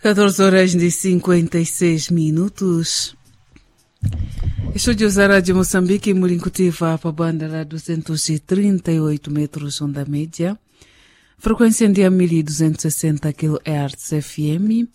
14 horas e 56 minutos. Estúdio da Rádio Moçambique, Murincutiva, para a banda lá 238 metros onda média. Frequência de 1260 kHz FM,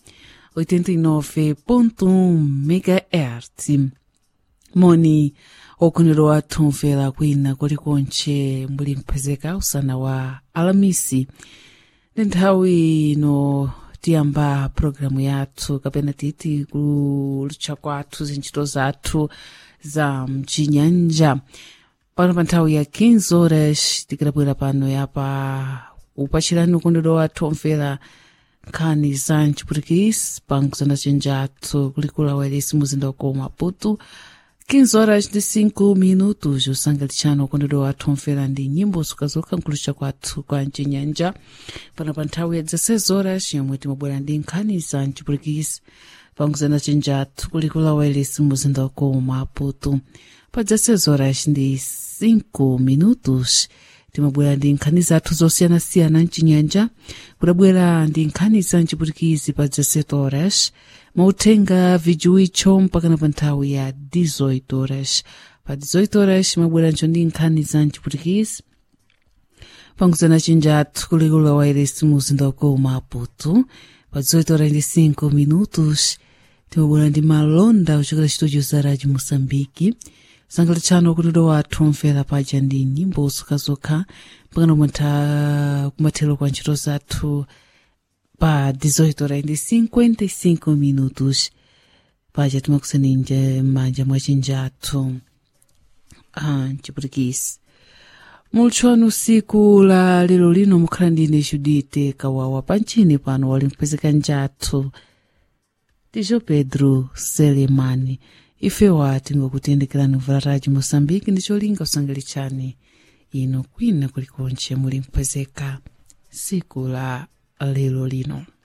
89.1 MHz. Moni okuniro atumvera kwina kulikonche muli mphezeka usana wa alamisi ndi nthawi ino tiyamba programu yathu kapena titi kulutcha kwathu zintchito zathu za mchinyanja pano pa nthawi ya 15 horas tikidabwera pano yapa upachirani ukondero wathu omvera nkhani za mchiputikisi pa nkuzana chenjathu kulikula wairesi muzinda uko maputu 15 horas de 5 minutos usangalitsano ukondero wathu omvera ndi nyimbo zokhazoka nkulucha kwathu kwa mchinyanja pano pa nthawi ya 16 horas yomwe timabwera ndi nkhani za mchiputikisi panguzana chenjathu kulikula wairesi muzinda uko maputu pa 16 horas ndi 5 minutos timabwera ndi nkhani zathu zosiyanasiyana mchinyanja kudabwera ndi nkhani za mchiputikizi pa 17 horas mauthenga vijuwicho mpakana pa nthawi ya 18 horas pa 18 horas mabweranso ndi nkhani za mchiputikizi panguzana chenjathu kulikula wairesi muzinda uko maputu pa 18 horas ndi 5 minutos timabwera ndi malonda kuchokera chitudio za radio moçambique sangalitsano kutero wathu omvera paja ndi nyimbo zokhazokha mpakana mwantha kumathero kwa ntchito zathu pa 18 horas ndi 55 minutos paja timakuseninja m'manja mwa chenjathu ah, mchiputikisi mulutshoni usiku la lero lino mukhala ndine judite kawawa panchini pano wali mpezeka njathu tijo pedro selemani ifewa tingokutendekerani mvula radio moçambique ndi cholinga usangalitsani ino kwina kulikonche muli mpezeka siku la lero lino